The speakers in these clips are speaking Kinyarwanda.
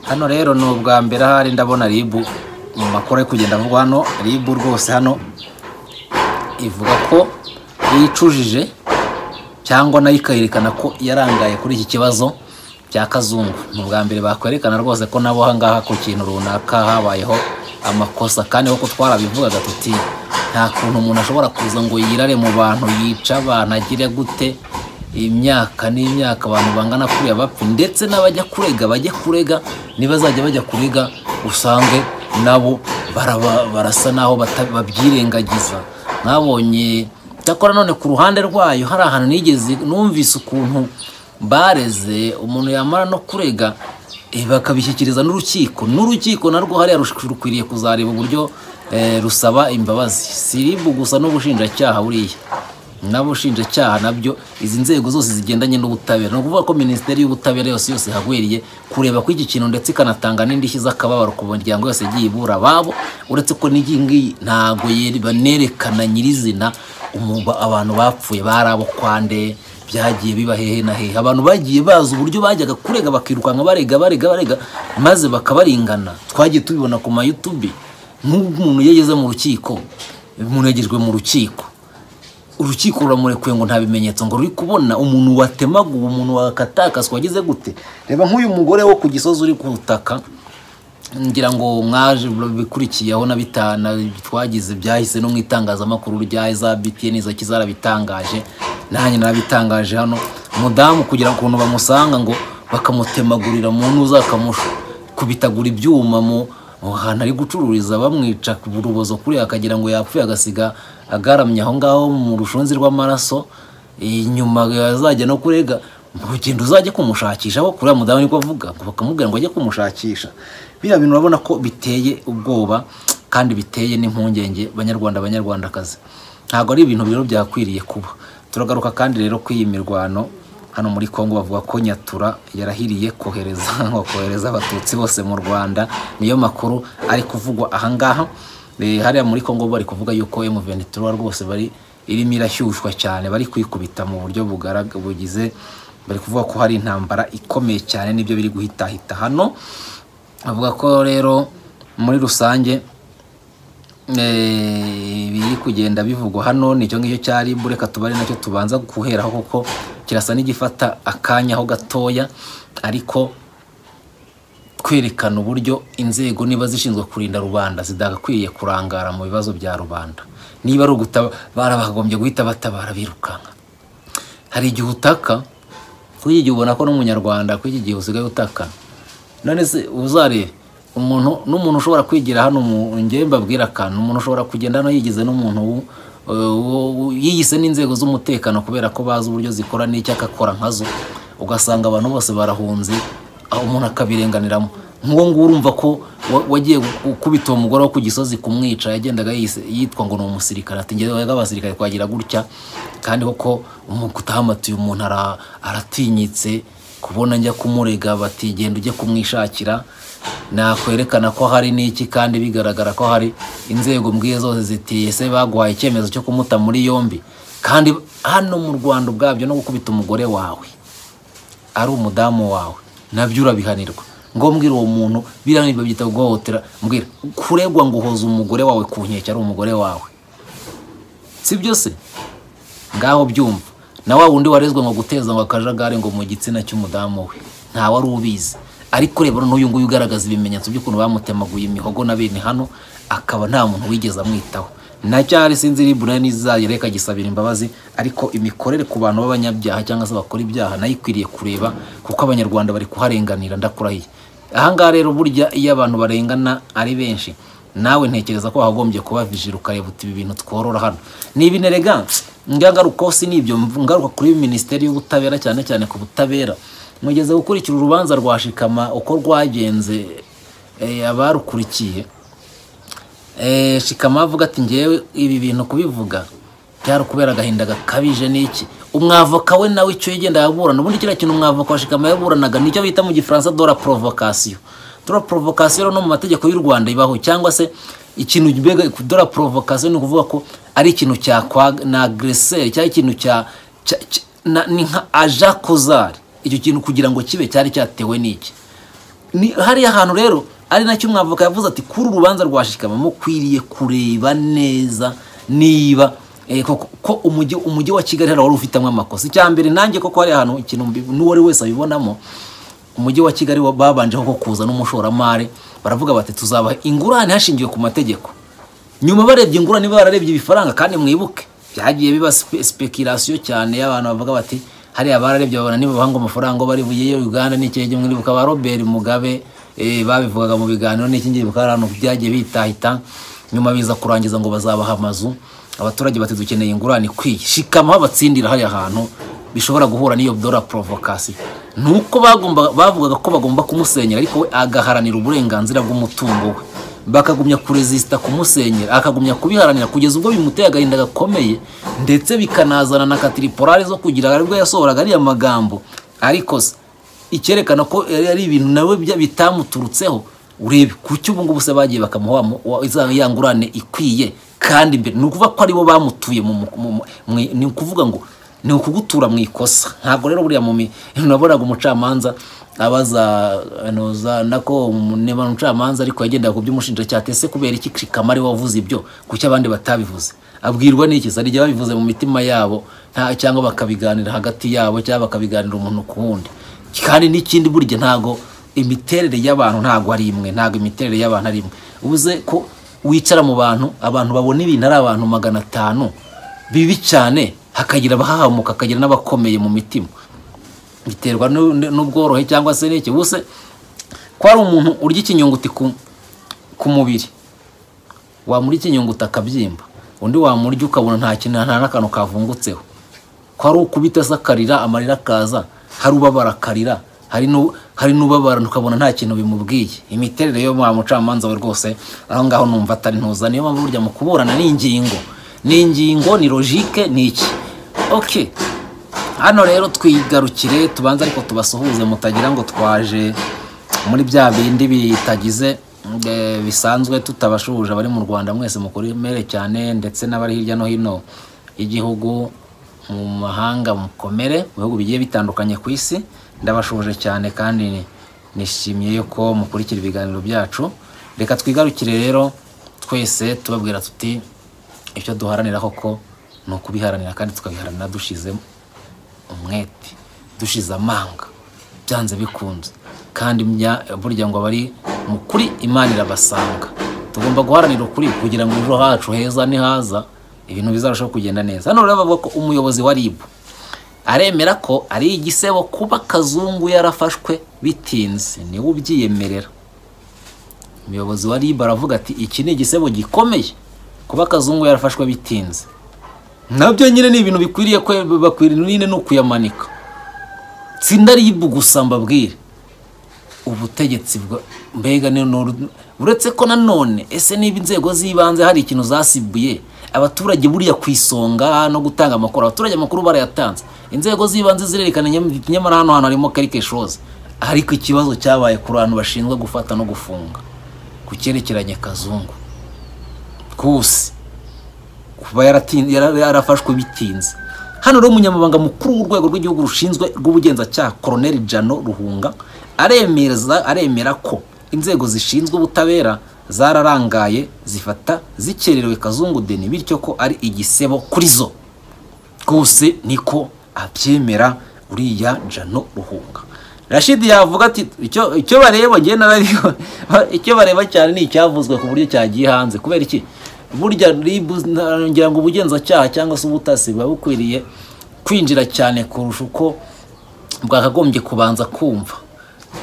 hano rero ni ubwa mbere ahari ndabona ribu mu makuru ari kugenda avugwa hano ribu rwose hano ivuga ko yicujije cyangwa nayo ikayerekana ko yarangaye kuri iki kibazo bya kazungu ni ubwa mbere bakwerekana rwose ko nabo aha ngaha ku kintu runaka habayeho amakosa kandi nk'uko twarabivugaga tuti nta kuntu umuntu ashobora kuza ngo yirare mu bantu yica abantu agire gute imyaka n'imyaka abantu bangana kuriya bapfa ndetse n'abajya kurega bajye kurega nibazajya bajya kurega usange nabo baraba- barasa n'aho bata- babyirengagiza mwabonye cyakora none ku ruhande rwayo hari ahantu nigeze numvise ukuntu bareze umuntu yamara no kurega eh, bakabishyikiriza n'urukiko n'urukiko narwo hariya rush- rukwiriye kuzareba uburyo eh, rusaba imbabazi si RIB gusa n'ubushinjacyaha buriya n'abushinjacyaha nabyo izi nzego zose zigendanye n'ubutabera ni ukuvuga ko minisiteri y'ubutabera yose yose ihagwiriye kureba ko iki kintu ndetse ikanatanga n'indishyi z'akababaro ku miryango yose igiye ibura ababo uretse ko n'iyi ngiyi ntabwo yeri- banerekana nyirizina umu- abantu bapfuye bari abo kwande byagiye biba hehe na hehe abantu bagiye bazi uburyo bajyaga kurega bakirukanka barega barega barega maze bakabarengana twagiye tubibona ku mayutubi nk'umuntu iyo ageze mu rukiko umuntu yagejwe mu rukiko urukiko ruramurekuye ngo nta bimenyetso ngo ruri kubona umuntu watemaguwe umuntu wakatakaswa wagize gute reba nk'uyu mugore wo ku gisozi uri ku butaka ngira ngo mwaje bikurikiyeho na bitana twagize byahise no mu itangazamakuru rya za btn intoki zarabitangaje nanjye narabitangaje hano umudamu kugira ukuntu bamusanga ngo bakamutemagurira mu ntuza akamushukubitagura ibyuma mu mu hantu ari gucururiza bamwica ku urubozo kuriya akagira ngo yapfuye agasiga agaramye aho ngaho mu rushunzi rw'amaraso inyuma azajya no kurega urugendo uzajya kumushakisha aho kuriya mudamu niko avuga ngo bakamubwira ngo ajye kumushakisha biriya bintu urabona ko biteye ubwoba kandi biteye n'impungenge banyarwanda banyarwandakazi ntabwo ari ibintu rero byakwiriye kuba turagaruka kandi rero ku iyi mirwano hano muri Kongo bavuga ko Nyatura yarahiriye kohereza ngo kohereza abatutsi bose mu Rwanda niyo makuru ari kuvugwa ahangaha Eh, hariya muri Kongo bari kuvuga yuko M23 rwose bari irimo irashyushywa cyane bari kwikubita mu buryo bugaraga bugize bari kuvuga ko hari intambara ikomeye cyane nibyo biri guhitahita hano bavuga ko rero muri rusange Eh, biri kugenda bivugwa hano nicyo ngicyo cyari bureka tubare nacyo tubanza guheraho kuko kirasa n'igifata akanya ho gatoya ariko kwerekana uburyo inzego niba zishinzwe kurinda rubanda zidakwiye kurangara mu bibazo bya rubanda niba ari ugutabara bagombye guhita batabara birukanka hari igihe utaka kuri iki gihe ubona ko n'umunyarwanda kuri iki gihe usigaye utaka none se uzarebe umuntu n'umuntu ushobora kwigira hano mu njyewe mbabwira akantu umuntu ushobora kugenda hano yigize n'umuntu wu- eh, wo- wo- yiyise n'inzego z'umutekano kubera ko bazi uburyo zikora n'icyo akakora nkazo ugasanga abantu bose barahunze aho umuntu akabirenganiramo nk'uwo nguwo urumva ko wa- wagiye gukubita uwo mugore wo ku gisozi kumwica yagendaga yise- yitwa ngo ni umusirikare ati ngewe abasirikare twagira gutya kandi koko umuntu utahamatiye umuntu ara- aratinyitse kubona njya kumurega bati genda ujye kumwishakira nakwerekana ko hari n'iki kandi bigaragara ko hari inzego mbwiye zose zitiye se baguhaye icyemezo cyo kumuta muri yombi kandi hano mu rwanda ubwabyo no gukubita umugore wawe ari umudamu wawe nabyo urabihanirwa ngombwira uwo muntu biranirwa byita guhohotera mbwira kuregwa ngo uhoze umugore wawe ku nkeke ari umugore wawe si byo se ngaho byumva na wa wundi warezwe ngo guteza ngo akajagari ngo mu gitsina cy'umudamu we nta wari ubizi ariko reba n'uyu nguyu ugaragaza ibimenyetso by'ukuntu bamutemaguye imihogo na bene hano akaba nta muntu wigeze amwitaho nacyari sinzi ribu nayo nizayire ikagisabira imbabazi ariko imikorere ku bantu b'abanyabyaha cyangwa se bakora ibyaha nayo ikwiriye kureba kuko abanyarwanda bari kuharenganira ndakurahiye ahangaha rero burya iyo abantu barengana ari benshi nawe ntekereza ko wagombye kuba vijiri ukareba uti ibi bintu tworora hano ni ibinereganse ngaruka si nibyo mv- ngaruka kuri minisiteri y'ubutabera cyane cyane ku butabera mugeze gukurikira urubanza rwa shikama uko rwagenze eh, abarukurikiye Eh, shikama avuga ati ngewe ibi bintu kubivuga byari kubera agahinda gakabije n'iki umwavoka we nawe icyo yagenda yaburana ubundi kiriya kintu umwavoka wa shikama yaburanaga nicyo bita mu gifaransa dora provocation dora provocation rero no mu mategeko y'u rwanda ibaho cyangwa se ikintu mbega dora provocation ni ukuvuga ko ari ikintu cya kwa na agreseri cyangwa ikintu cya cya- cya- na- ni nka aja kozari icyo kintu kugira ngo kibe cyari cyatewe n'iki ni hariya hantu rero ari nacyo umwavoka yavuze ati kuri urubanza rwa shikama mukwiriye kureba neza niba eh, ko- ko umujyi umujyi wa kigali hariya wari ufitemo amakosa icya mbere nanjye koko hariya hantu ikintu mbi- n'uwo ari wese abibonamo umujyi wa kigali wa- babanjeho ko kuza n'umushoramari baravuga bati tuzabaha ingurane hashingiwe ku mategeko nyuma barebye ingurane bararebye ibifaranga kandi mwibuke byagiye biba speculation cyane y'abantu bavuga bati hariya bararebye babona niba bahanga amafaranga bari buyeyo Uganda n'ikihe gihe mwibuka ba Robert Mugabe eh, babivugaga mu biganiro n'iki ngiye bikaba ari ahantu byagiye bitahita nyuma biza kurangiza ngo bazabaha amazu abaturage bati dukeneye ingurane ikwiye shikama aho batsindira hariya hantu bishobora guhura n'iyo dora provocation nuko bagomba bavugaga ko bagomba kumusenyera ariko we agaharanira uburenganzira bw'umutungo we bakagumya kurezisita kumusenyera akagumya kubiharanira kugeza ubwo bimuteye agahinda gakomeye ndetse bikanazana na katiriporare zo kugira aribwo yasohoraga ariya magambo ariko se icyerekana ko yari ari ibintu nawe bya- bitamuturutseho urebe kuki ubu ngubu se bagiye bakamuha mu- wa- za- ya ngurane ikwiye kandi mbere ni ukuvuga ko aribo bamutuye mu, mu, mu, mu ni ukuvuga ngo ni ukugutura mu ikosa ntabwo rero buriya mu mi- nabonaga umucamanza abaza ano, za- nako umu- niba ni umucamanza ariko yagendaga ku by'umushinjacyaha ese kubera iki Shikama ari we wavuze ibyo kuki abandi batabivuze abwirwa n'iki se igihe babivuze mu mitima yabo nta cyangwa bakabiganira hagati yabo cyangwa bakabiganira umuntu ku wundi kandi n'ikindi burya ntago imiterere y'abantu ntago ari imwe ntago imiterere y'abantu ari imwe ubuze ko wicara mu bantu abantu babona ibintu ari abantu magana atanu bibi cyane hakagira abahahamuka hakagira n'abakomeye mu mitima biterwa n'u- n'ubworohe cyangwa se n'iki ubuse ko hari umuntu urya ikinyunguti ku, ku mubiri wamurya ikinyunguti akabyimba undi wamurya ukabona nta kintu nta n'akantu kavungutseho ko hari ukubita se akarira amarira akaza hari ubabara akarira hari nu- hari n'ubabara ukabona nta kintu bimubwiye imiterere yo wa mucamanza we rwose aho ngaho numva atari ntuza niyo mpamvu burya mu kuburana ni ingingo ni ingingo ni logike ni iki okay hano rero twigarukire tubanze ariko tubasuhuze mutagira ngo twaje muri bya bindi bitagize eh, bisanzwe tutabashuhuje abari mu rwanda mwese mukuri mere cyane ndetse n'abari hirya no hino y'igihugu mu mahanga mukomere mu bihugu bigiye bitandukanye ku isi ndabashuhuje cyane kandi nishimiye yuko mukurikira ibiganiro byacu reka twigarukire rero twese tubabwira tuti icyo duharanira koko ni ukubiharanira kandi tukabiharanira dushizemo umwete dushize amanga byanze bikunze kandi mya- burya ngo abari mu kuri imana irabasanga tugomba guharanira ukuri kugira ngo ejo hacu heza nihaza ibintu bizarushaho kugenda neza hano rero bavuga ko umuyobozi wa ribu aremera ko ari igisebo kuba kazungu yarafashwe bitinze niwe ubyiyemerera umuyobozi wa ribu aravuga ati iki ni igisebo gikomeye kuba kazungu yarafashwe bitinze nabyo nyine ni ibintu bikwiriye ko bakwiriye nyine ni ukuyamanika tsinda ribu gusa mbabwire ubutegetsi bwa mbega ni nuru- uretse ko nanone ese niba inzego z'ibanze hari ikintu zasibuye abaturage buriya ku isonga no gutanga amakuru abaturage amakuru barayatanze inzego z'ibanze zirerekana nyam- nyamara hano hantu harimo karikeshozi ariko ikibazo cyabaye ku bantu bashinzwe gufata no gufunga ku cyerekeranye kazungu kose kuba yaratin- yara- yarafashwe bitinze hano rero umunyamabanga mukuru w'urwego rw'igihugu rushinzwe rw'ubugenzacyaha koroneli jano ruhunga aremeza aremera ko inzego zishinzwe ubutabera zararangaye zifata zikererewe kazungu deni bityo ko ari igisebo kuri zo rwose niko abyemera uriya jano ruhunga rashidi yavuga ati icyo icyo bareba njye narabiho icyo bareba cyane ni icyavuzwe ku buryo cyagiye hanze kubera iki burya ribu nta- ngira ngo ubugenzacyaha cyangwa se ubutasi buba bukwiriye kwinjira cyane kurusha uko bwakagombye kubanza kumva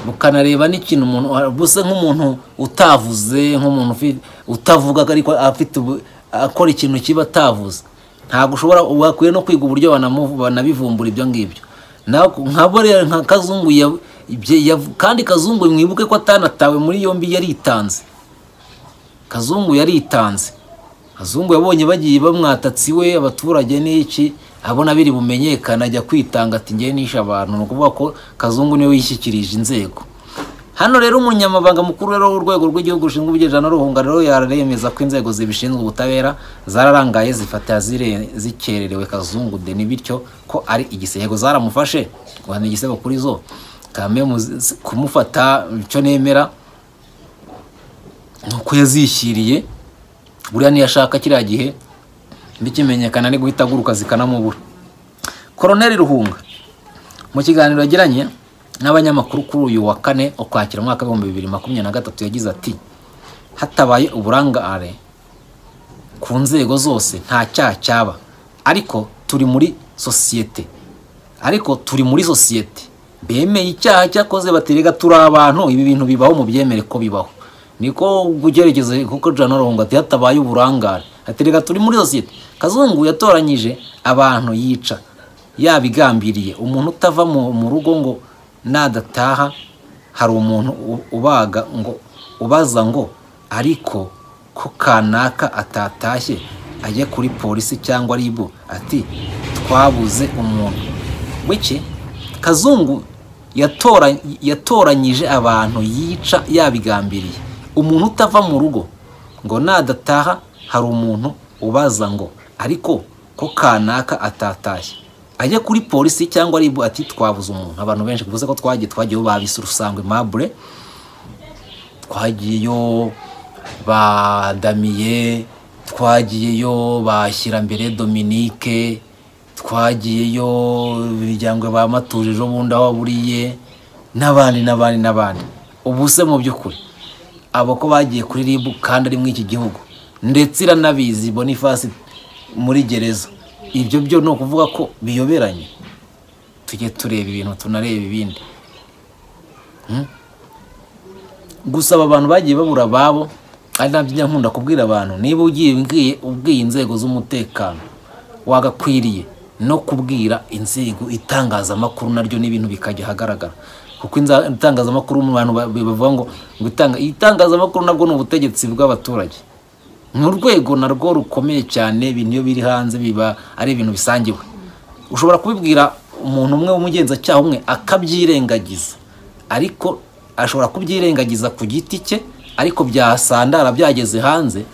bukanareba n'ikintu umuntu buse nk'umuntu utavuze nk'umuntu ufi- utavuga ariko afite ubu- akora ikintu kiba atavuze ntabwo ushobora bakwiye no kwiga uburyo banamu- banabivumbura ibyo ngibyo Na- nkabo rero nka kazungu ya- ibyo yavu- kandi kazungu mwibuke ko atanatawe muri yombi yaritanze Kazungu yaritanze Kazungu yabonye bagiye bamwatatsi we abaturage n'iki abona biri bumenyekana ajya kwitanga ati ngiye nishe abantu ni ukuvuga ko Kazungu niwe wishyikirije inzego hano rero umunyamabanga mukuru rero w'urwego rw'igihugu rushinzwe ubugenza n'uruhunga rero yaremeza ko inzego zibishinzwe ubutabera zararangaye zifata zire- zikererewe Kazungu deni bityo ko ari igisego zaramufashe guhana igisego kuri zo kamwe kumufata icyo nemera ni uko yazishyiriye buriya niyashaka kiriya gihe bikimenyekana ni guhita aguruka zikanamubura koroneri ruhunga mu kiganiro yagiranye n'abanyamakuru kuri uyu wa kane ukwakira umwaka w'ibihumbi bibiri makumyabiri na gatatu yagize ati hatabaye uburangare ku nzego zose nta cyaha cyaba ariko turi muri sosiyete ariko turi muri sosiyete bemeye icyaha cyakoze baterega turi abantu ibi bintu bibaho mu byemere ko bibaho niko ugeregezo kuko jana ruhunga ati hatabaye uburangare aterega turi muri sosiyete kazungu yatoranyije abantu yica yabigambiriye umuntu utava mu rugo ngo nadataha hari umuntu ubaga ngo ubaza ngo ariko ko kanaka atatashye ajya kuri polisi cyangwa ribu ati twabuze umuntu w'iki kazungu yatoranyije abantu yica yabigambiriye umuntu utava mu rugo ngo nadataha hari umuntu ubaza ngo ariko ko kanaka atatashye ajya kuri polisi cyangwa ribu ati twabuze umuntu abantu benshi kuvuze ko twagiye twagiyeho babise urusangwe mabure twagiyeyo badamiye twagiyeyo bashyira mbere dominique twagiyeyo imiryango bamatuje ejo bundi aho buriye n'abandi n'abandi n'abandi ubu se mu by'ukuri abo ko bagiye kuri rib kandi ari muri iki gihugu ndetse iranabizi bonifasi muri gereza ibyo byo ni ukuvuga ko biyoberanye tujye tureba ibintu tunareba ibindi gusaba abantu bagiye babura ababo ari nabyo njya nkunda kubwira abantu niba ugiye ubwiye inzego z'umutekano wagakwiriye no kubwira inzego itangazamakuru naryo n'ibintu bikajya ahagaragara kuko itangazamakuru mu bantu bavuga ngo itangazamakuru nabwo ni ubutegetsi bw'abaturage ni urwego narwo rukomeye cyane ibintu iyo biri hanze biba ari ibintu bisangiwe ushobora kubibwira umuntu umwe w'umugenzacyaha umwe akabyirengagiza ariko ashobora kubyirengagiza ku giti cye ariko byasandara byageze hanze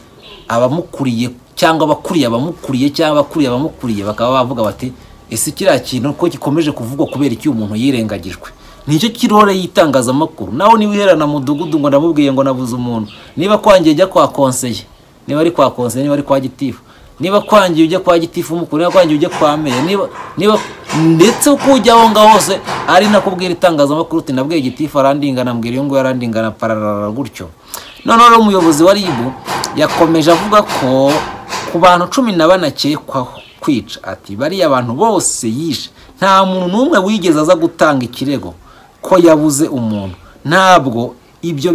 abamukuriye cyangwa abakuriye abamukuriye cyangwa abakuriye abamukuriye bakaba bavuga bati ese kiriya kintu ko gikomeje kuvugwa kubera iki umuntu yirengagijwe nicyo kirore y'itangazamakuru nawe niba uherana mudugudu ngo ndamubwiye ngo nabuze umuntu niba kwangiye jya kwa konseye niba ari kwa konseye niba ari kwa gitifu niba kwangiye ujya kwa gitifu umukuru niba kwangiye ujya kwa meya niba niba ndetse uko ujya aho ngaho hose ari nakubwira itangazamakuru uti nabwiye gitifu arandingana mbwira iyo nguyo arandingana pararara gutyo noneho umuyobozi wa ribu yakomeje avuga ko ku bantu cumi na bane akekwaho kwica ati bariya abantu bose yishe nta muntu n'umwe wigeze aza gutanga ikirego ko yabuze umuntu ntabwo ibyo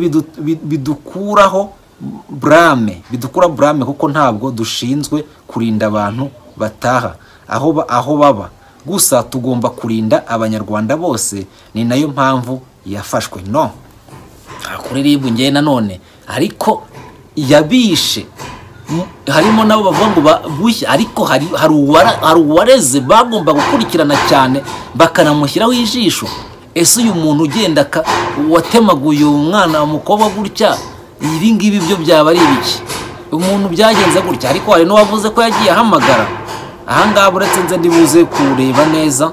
bidukuraho burame bidukura burame kuko ntabwo dushinzwe kurinda abantu bataha aho aho baba gusa tugomba kurinda abanyarwanda bose ni nayo mpamvu yafashwe no kuri ribu ngewe nanone ariko yabishe harimo nabo bavuga ngo babushye ariko hari uwareze bagomba gukurikirana cyane bakanamushyiraho ijisho ese uyu muntu ugenda watemaguye umwana umukobwa gutya ibi ngibi byo byaba ari ibiki umuntu byagenze gutya ariko hari n'uwavuze ko yagiye ahamagara ahangaha uretse nze ndibuze kureba neza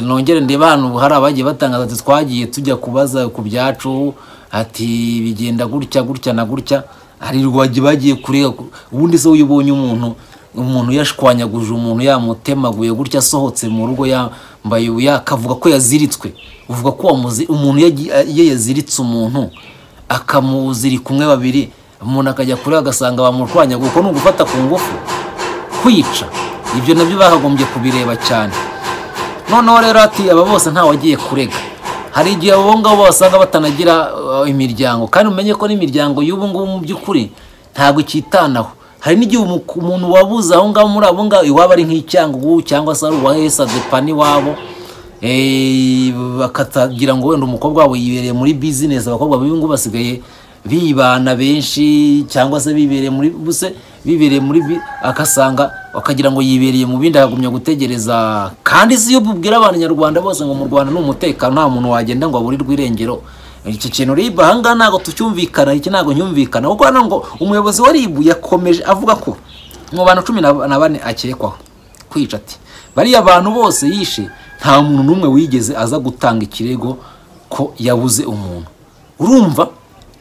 nongere ndeba hano hari abagiye batangaza ati twagiye tujya kubaza ku byacu ati bigenda gutya gutya na gutya hari bagiye kureba ubundi se iyo ubonye umuntu umuntu yashwanyaguje umuntu yamutemaguye gutya asohotse mu rugo yambaye yakavuga ko yaziritswe uvuga ko umuntu iyo yaziritse umuntu akamuziri kumwe babiri umuntu akajya kure agasanga bamurwanya kuko ni ugufata ku ngufu kwica ibyo nabyo bahagombye kubireba cyane noneho rero ati aba bose ntawagiye kurega hari igihe abo ngabo basanga batanagira imiryango kandi umenye ko n'imiryango y'ubu ngubu mu by'ukuri ntabwo ikitanaho hari n'igihe umuntu wabuze aho ngaho muri abo ngabo iwaba ari nk'icyangugu cyangwa se ari uwahesa depa n'iwabo bakatagira ngo wenda umukobwa wawe yibereye muri bizinesi abakobwa b'ibingu basigaye bibana benshi cyangwa se bibereye muri buse bibereye muri agasanga bakagira ngo yibereye mu bindi akagumya gutegereza kandi si iyo bubwira abanyarwanda bose ngo mu rwanda ni umutekano nta muntu wagenda ngo aburirwe irengero iki kintu ribu ahangaha ntabwo tucyumvikana iki ntabwo nyumvikana kuko hano ngo umuyobozi wa ribu yakomeje avuga ko mu bantu cumi na bane akekwaho kwica ati bariya bantu bose yishe nta muntu n'umwe wigeze aza gutanga ikirego ko yabuze umuntu urumva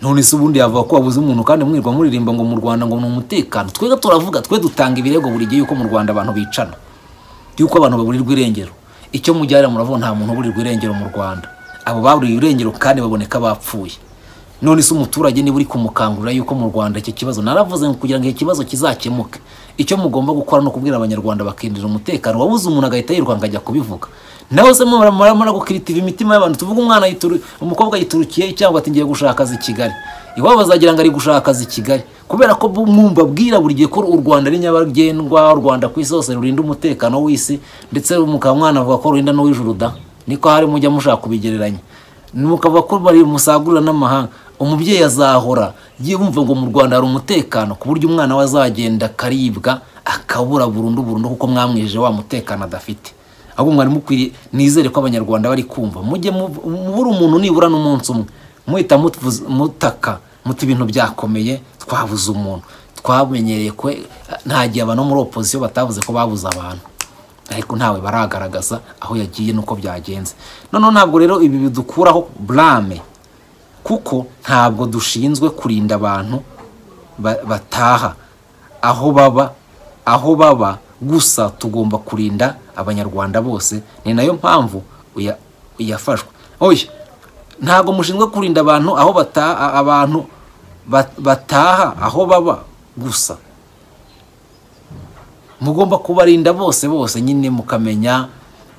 none se ubundi yavuga ko wabuze umuntu kandi mwirwa muririmba ngo mu rwanda ngo ni umutekano twebwe turavuga twe dutanga ibirego buri gihe yuko mu rwanda abantu bicana yuko abantu baburirwa irengero icyo mujyana muravuga nta muntu uburirwa irengero mu rwanda abo baburiwe irengero kandi baboneka bapfuye none se umuturage niba uri kumukangurira yuko mu rwanda icyo kibazo naravuze ngo kugira ngo icyo kibazo kizakemuke icyo mugomba gukora ni ukubwira abanyarwanda bakindira umutekano wabuze umuntu agahita yiruka akajya kubivuga nawe se muramara gukiritiva imitima y'abantu tuvuga umwana yituru- umukobwa yiturukiye cyangwa ati ngiye gushaka akazi i kigali iwabo bazagira ngo ari gushaka akazi i kigali kubera ko bu- mwumva bwira buri gihe ko u rwanda ari nyabagendwa u rwanda ku isi hose rurinda umutekano w'isi ndetse mukaba mwanavuga ko rurinda n'uw'ijuru da niko hari mujya mushaka kubigereranya mukaba ko bari musagurira n'amahanga umubyeyi azahora yumva ngo mu rwanda hari umutekano ku buryo umwana we azagenda akaribwa akabura burundu burundu kuko mwamwijeje wa mutekano adafite ahubwo mwari mukwiriye nizere ko abanyarwanda bari kumva mujye mu- mubura umuntu nibura n'umunsi umwe muhita mutvuza- mutaka muti ibintu byakomeye twabuze umuntu twamenyereye ko nta gihe abantu bo muri opozisiyo batavuze ko babuze abantu ariko ntawe baragaragaza aho yagiye n'uko byagenze noneho ntabwo rero ibi bidukuraho burame kuko ntabwo dushinzwe kurinda abantu ba- bataha aho baba aho baba gusa tugomba kurinda abanyarwanda bose ni nayo mpamvu uya- yafashwe oya ntabwo mushinzwe kurinda abantu aho bataha abantu ba- bataha aho baba gusa mugomba kubarinda bose bose nyine mukamenya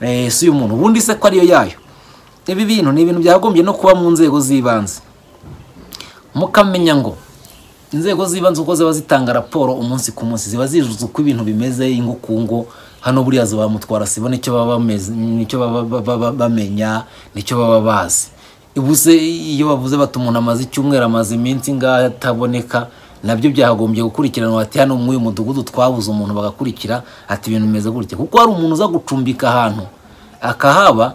eh, si umuntu ubundi se ko ariyo yayo ibi bintu ni ibintu byagombye no kuba mu nzego z'ibanze mukamenya ngo inzego z'ibanze uko ziba zitanga raporo umunsi ku munsi ziba zijuze uko ibintu bimeze ingukungu hano buriya za mutwara sibona icyo baba bameze nicyo baba baba- baba bamenya nicyo baba bazi ubuze iyo bavuze bati umuntu amaze icyumweru amaze iminsi ngaho ataboneka nabyo byagombye gukurikiranwa ati hano muri uyu mudugudu twabuze umuntu bagakurikira ati ibintu bimeze gutya kuko hari umuntu uza gucumbika ahantu akahaba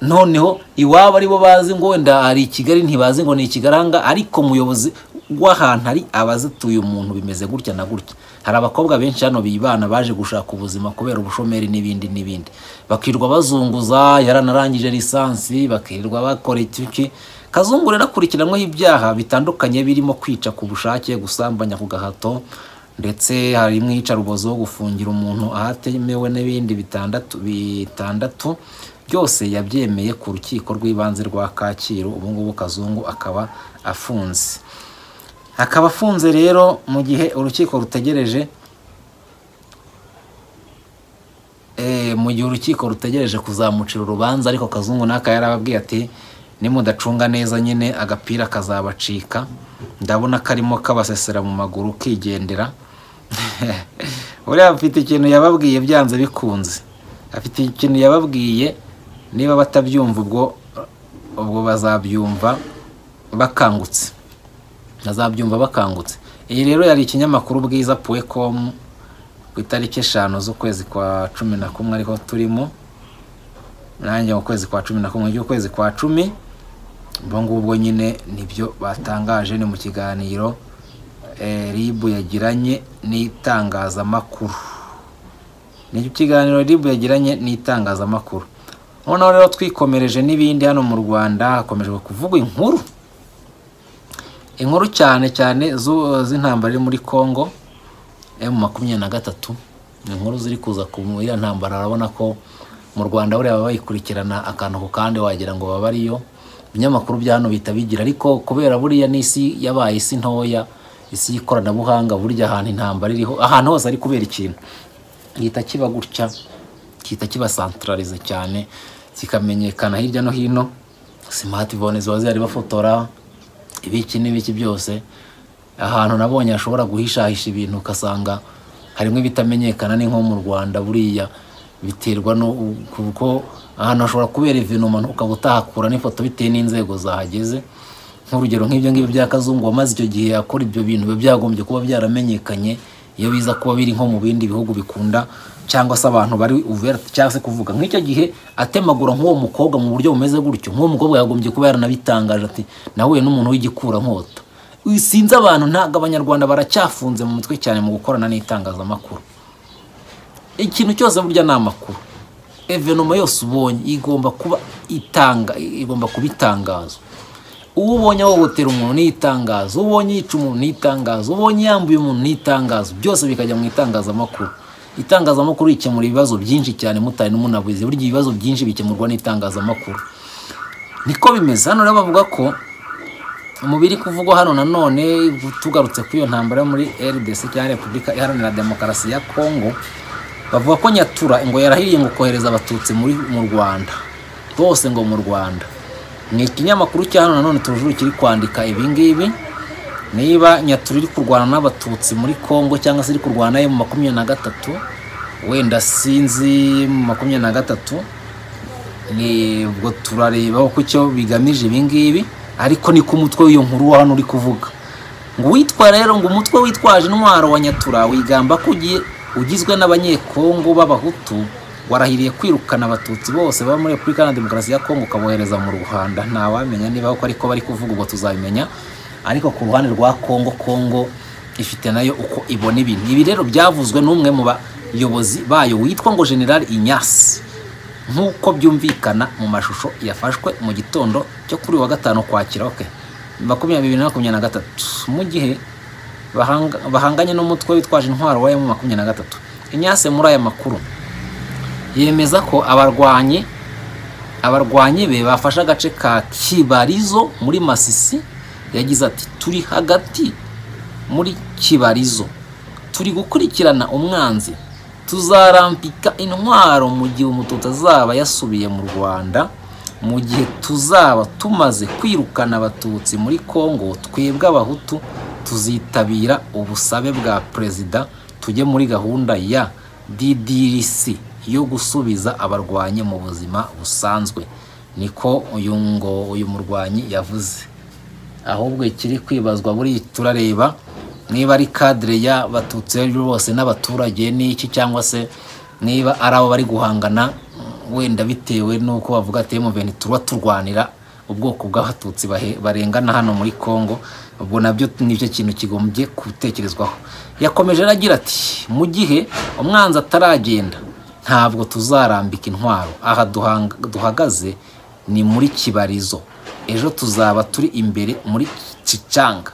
noneho iwabo aribo bazi ngo wenda hari i kigali ntibazi ngo ni ikigaranga ariko umuyobozi w'ahantu ari abazituye umuntu bimeze gutya na gutya hari abakobwa benshi hano bibana baje gushaka ubuzima kubera ubushomeri n'ibindi n'ibindi bakirirwa bazunguza yaranarangije lisansi bakirirwa bakora iki kazungu rero akurikiranweho ibyaha bitandukanye birimo kwica ku bushake gusambanya ku gahato ndetse hari umwicarubozo wo gufungira umuntu ahatemewe n'ibindi bitandatu bitandatu byose yabyemeye ku rukiko rw'ibanze rwa kacyiru ubu ngubu kazungu akaba afunze akaba afunze rero mu gihe urukiko rutegereje Eh, mu gihe urukiko rutegereje kuzamucira urubanza ariko kazungu n'aka yarababwiye ati nimudacunga neza nyine agapira kazabacika ndabona karimo kabasesera mu maguru kigendera uriya afite ikintu yababwiye byanze bikunze afite ikintu yababwiye niba batabyumva ubwo ubwo bazabyumva bakangutse bazabyumva bakangutse iyi rero yari ikinyamakuru bwiza puwekomu ku itariki eshanu z'ukwezi kwa cumi na kumwe ariko turimo nanjye mu kwezi kwa cumi na kumwe ry'ukwezi kwa cumi ubwo ngubwo nyine nibyo batangaje ni mu kiganiro eh, ribu yagiranye n'itangazamakuru ni ikiganiro ribu yagiranye n'itangazamakuru noneho rero twikomereje n'ibindi hano mu rwanda hakomeje kuvugwa inkuru inkuru cyane cyane zu- z'intambara iri muri congo emu makumyabiri na gatatu ni inkuru ziri kuza ku iriya ntambara urabona ko mu rwanda buriya baba bayikurikirana akantu ku kandi wagira ngo baba ariyo ibinyamakuru bya hano bihita bigira ariko kubera buriya n'isi yabaye isi ntoya isi y'ikoranabuhanga burya ahantu intambara iriho ahantu hose ari kubera ikintu gihita kiba gutya gihita kiba santararize cyane kikamenyekana hirya no hino simatifone ziba zihari bafotora ibiki n'ibiki byose ahantu nabonye hashobora guhishahisha ibintu ugasanga harimo ibitamenyekana ni nko mu rwanda buriya biterwa no kuko ahantu hashobora kubera ivinoma ukaba utahakura n'ifoto bitewe n'inzego zahageze nk'urugero nk'ibyo ngibyo bya kazungu wamaze icyo gihe akora ibyo bintu biba byagombye kuba byaramenyekanye iyo biza kuba biri nko mu bindi bihugu bikunda cyangwa se abantu bari uvert cyangwa se kuvuga nk'icyo gihe atemagura nk'uwo mukobwa mu buryo bumeze gutyo nk'uwo mukobwa yagombye kuba yaranabitangaje ati nahuye n'umuntu w'igikurankota sinzi abantu ntabwo abanyarwanda baracyafunze mu mutwe cyane mu gukorana n'itangazamakuru ikintu cyose burya ni amakuru evenoma yose ubonye igomba kuba itanga igomba kuba itangazo uwo ubonye ahohotera umuntu ni itangazo uwo ubonye yica umuntu ni itangazo uwo ubonye yambuye umuntu ni itangazo byose bikajya mu itangazamakuru itangazamakuru rikemura ibibazo byinshi cyane mutari n'umunabuzi burya ibibazo byinshi bikemurwa n'itangazamakuru niko bimeze hano rero bavuga ko umubiri kuvugwa hano nanone tugarutse kuri iyo ntambara yo muri rdc cyangwa repubulika iharanira demokarasi ya kongo bavuga ko nyatura ngo yarahiriye ngo kohereza abatutsi muri mu rwanda bose ngo mu rwanda ni ikinyamakuru cya hano nanone tujuru kiri kwandika ibingibi niba nyatura iri kurwana n'abatutsi muri kongo cyangwa se iri kurwana nayo mu makumyabiri na gatatu wenda sinzi mu makumyabiri na gatatu ni ubwo turareba uko icyo bigamije ibingibi ariko niko umutwe w'iyo nkuru wa hano uri kuvuga ngo uwitwa rero ngo umutwe witwaje intwaro wa nyatura wigamba ko ugiye ugizwe n'abanyekongo b'abahutu warahiriye kwirukana abatutsi bose baba muri repubulika na demokarasi ya kongo ukabohereza mu rwanda ntawamenya niba koko ariko bari kuvuga ubwo tuzabimenya ariko ku ruhande rwa kongo kongo ifite nayo uko ibona ibintu ibi rero byavuzwe n'umwe mu bayobozi bayo witwa ngo general inyasi nk'uko byumvikana mu mashusho yafashwe mu gitondo cyo kuri wa gatanu kwakira oke makumyabiri na makumyabiri na gatatu mu gihe bahanga- bahanganye n'umutwe witwaje intwaro wa emu makumyabiri na gatatu inyase muri aya makuru yemeza ko abarwanyi abarwanyi be bafashe agace ka kibarizo muri masisi yagize ati turi hagati muri kibarizo turi gukurikirana umwanzi tuzarambika intwaro mu gihe umututsi azaba yasubiye mu rwanda mu gihe tuzaba tumaze kwirukana abatutsi muri kongo twebwe abahutu tuzitabira ubusabe bwa perezida tujye muri gahunda ya ddrc yo gusubiza abarwanyi mu buzima busanzwe niko uyu ngo uyu murwanyi yavuze ahubwo ikiri kwibazwa buri turareba niba ari kadire y'abatutsi b'ejo bose n'abaturage n'iki cyangwa se niba ari abo bari guhangana mm, wenda bitewe n'uko bavuga ati muveni tuba turwanira ubwoko bw'abatutsi bahe- barengana hano muri congo ubwo nabyo nicyo kintu kigombye gutekerezwaho yakomeje aragira ati mu gihe umwanzi ataragenda ntabwo tuzarambika intwaro aha duhanga- duhagaze ni muri kibarizo ejo tuzaba turi imbere muri cicanga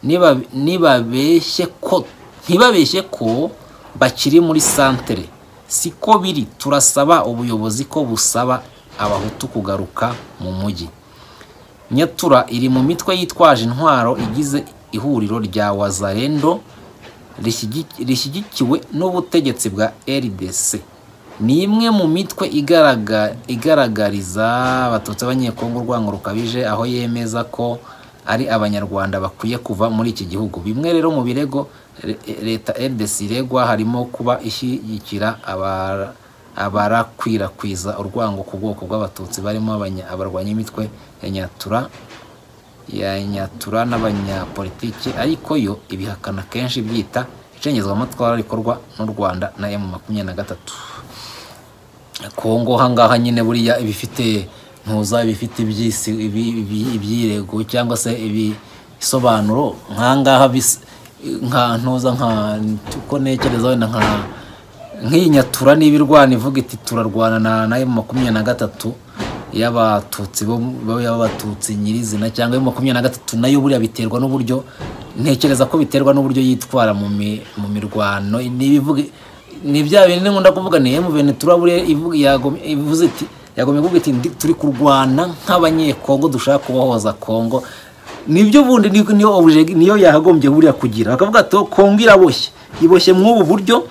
Niba- nibabeshye ko ntibabeshye ko bakiri muri santere siko biri turasaba ubuyobozi ko busaba abahutu kugaruka mu mujyi nyatura iri mu mitwe yitwaje intwaro igize ihuriro rya wazarendo rishigi- rishyigikiwe n'ubutegetsi bwa rdc ni imwe mu mitwe igaraga- igaragariza abatutsi b'abanyekongo urwango rukabije aho yemeza ko ari abanyarwanda bakwiye kuva muri iki gihugu bimwe rero mu birego re- leta rdc iregwa harimo kuba ishyigikira abara- abarakwirakwiza urwango ku bwoko bw'abatutsi barimo abanya- abarwanya imitwe ya nyatura ya nyatura n'abanyapolitiki ariko yo ibihakana kenshi byita icengezamatwara rikorwa n'u rwanda na emu makumyabiri na gatatu kongo hangaha nyine buriya ibifite ntuza ibifite ibyisi ibi- ibi- ibyirego cyangwa se ibisobanuro nkangaha bis- nka ntuza nka uko ntekereza wenda nka nk'iyi nyatura niba irwana ivuga iti turarwana na nayo makumyabiri na gatatu y'abatutsi bo bo- y'abatutsi nyirizina cyangwa yo makumyabiri na gatatu nayo buriya biterwa n'uburyo ntekereza ko biterwa n'uburyo yitwara mu mi- mu mirwano niba ivuga ni bya bintu nkunda kuvuga ni emuveni turabure ivuga yagom- ivuze iti yagomye kuvuga iti "Ndi- turi kurwana nk'abanyekongo dushaka kubohoza kongo nibyo bundi ni- niyo obje- niyo yakagombye buriya kugira bakavuga ati "Oh, kongo iraboshye iboshye mw'ubu buryo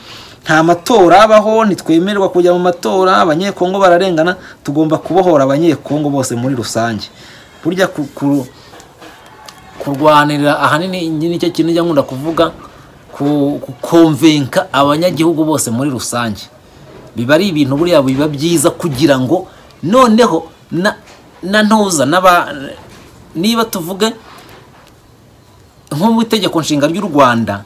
nta matora abaho ntitwemererwa kujya mu matora abanyekongo bararengana tugomba kubohora abanyekongo bose muri rusange burya ku, ku, kurwanira ahanini nicyo kintu njya nkunda kuvuga ku- kukonvenka abanyagihugu bose muri rusange biba ari ibintu buriya biba byiza kugira ngo noneho na na ntuza n'aba niba tuvuge nko mu itegeko nshinga ry'u rwanda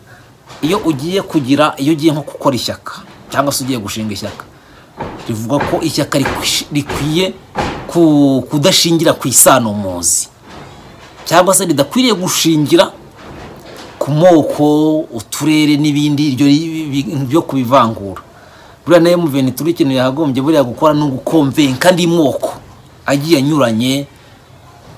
iyo ugiye kugira iyo ugiye nko gukora ishyaka cyangwa se ugiye gushinga ishyaka rivuga ko ishyaka rikwish- rikwiye ku- kudashingira ku isano muzi cyangwa se ridakwiriye gushingira ku moko uturere n'ibindi iryo ri- bi- byo kubivangura buriya nayo muveni turi ikintu yahagombye buriya gukora ni ugukomvenka andi moko agiye anyuranye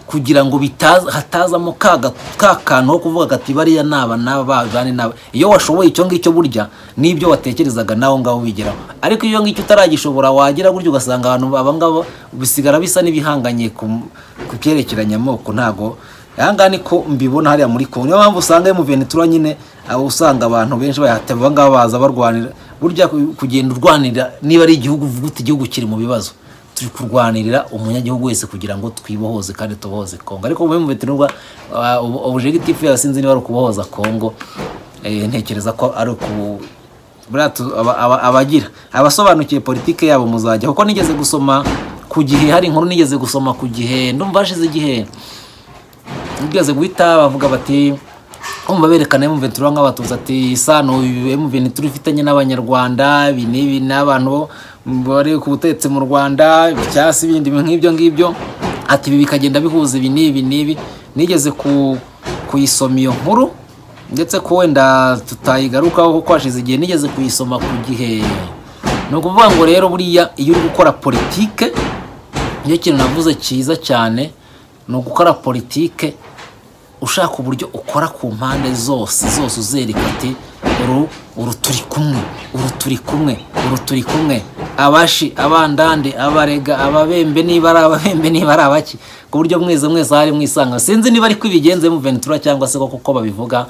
kugira ngo bitaza hatazamo ka ga- ka kantu ho kuvuga gati bariya naba naba bavane naba iyo washoboye icyo ngicyo burya n'ibyo watekerezaga nawe ngaho wigeraho ariko iyo ngicyo utaragishobora wagira gutya ugasanga abantu aba ngabo bisigara bisa n'ibihanganye ku ku byerekeranye amoko ntago aha ngaha niko mbibona hariya muri kongo niyo mpamvu usanga iyo muventura nyine aba usanga abantu benshi bayahateba aba ngaba baza barwanira burya ku- kugenda urwanira niba ari igihugu uvuga uti igihugu kiri mu bibazo turi kurwanirira umunyagihugu wese kugira ngo twibohoze kandi tubohoze kongo ariko mube mubete n'ubwo obujegitifu yawe sinzi niba ari ukubohoza kongo eh, ntekereza ko ari uku buriya tu- aba- aba- abagira abasobanukiye politike yabo muzajya kuko nigeze gusoma ku gihe hari inkuru nigeze gusoma ku gihe ndumva hashize igihe ugeze guhita bavuga bati kumva berekana M23 nk'abatuza ati isano uyu M23 ifitanye n'abanyarwanda ibi n'ibi n'abantu bari ku butegetsi mu Rwanda icyasi ibindi bintu nk'ibyo ngibyo ati ibi bikagenda bihuza ibi n'ibi n'ibi nigeze ku kuyisoma iyo nkuru ndetse ko wenda tutayigarukaho kuko hashize igihe nigeze kuyisoma ku gihe ni ukuvuga ngo rero buriya iyo uri gukora politike nicyo kintu navuze cyiza cyane ni ugukora politike ushaka uburyo ukora ku mpande zose zose uzereka ati uru uru turi kumwe uru turi kumwe uru turi kumwe abashi abandande abarega ababembe niba ari ababembe niba ari abaki ku buryo mwese mwese hari mwisanga sinzi niba ariko ibigenze mu ventura cyangwa se koko uko babivuga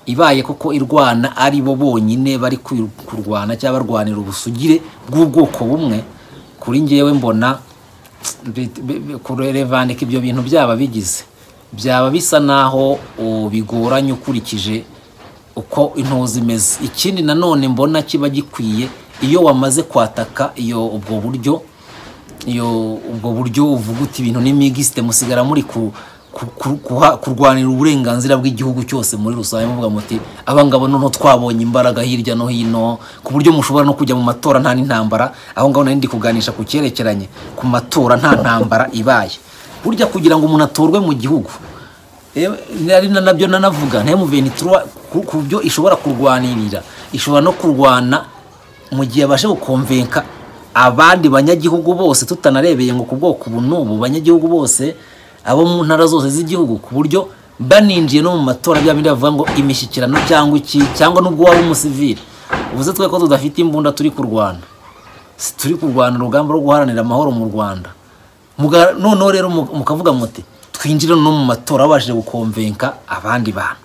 ibaye koko irwana ari bo bonyine bari kwi- kurwana cyangwa barwanira ubusugire bw'ubwoko bumwe kuri njyewe mbona kurevandika ibyo bintu byaba bigize byaba bisa naho uh, bigoranye ukurikije uko intozi zimeze ikindi nanone mbona kiba gikwiye iyo wamaze kwataka iyo ubwo buryo iyo ubwo buryo uvuga uti ibintu ni migisite musigara muri ku ku- ku- kuha- kurwanira uburenganzira bw'igihugu cyose muri rusange muvuga muti abangabo noneho twabonye imbaraga hirya no hino ku buryo mushobora no kujya mu matora nta n'intambara aho ngaho nari ndi kuganisha ku cyerekeranye ku matora nta ntambara ibaye burya kugira ngo umuntu atorwe mu gihugu Ewe, nari na nabyo nanavuga ntayo muvenitura ku byo ishobora kurwanirira ishobora no kurwana mu gihe abashe gukomvenka abandi banyagihugu bose tutanarebeye ngo ku bwoko ubu n'ubu banyagihugu bose abo mu ntara zose z'igihugu ku buryo baninjiye no mu matora bya bindi bavuga ngo imishyikirano cyangwa iki cyangwa n'ubwo waba umusivili uvuze twe ko tudafite imbunda turi kurwana si turi kurwana urugamba rwo guharanira amahoro mu rwanda Muga- noneho rero mu- mukavuga muti twinjire no mu matora babashije gukomvenka abandi bantu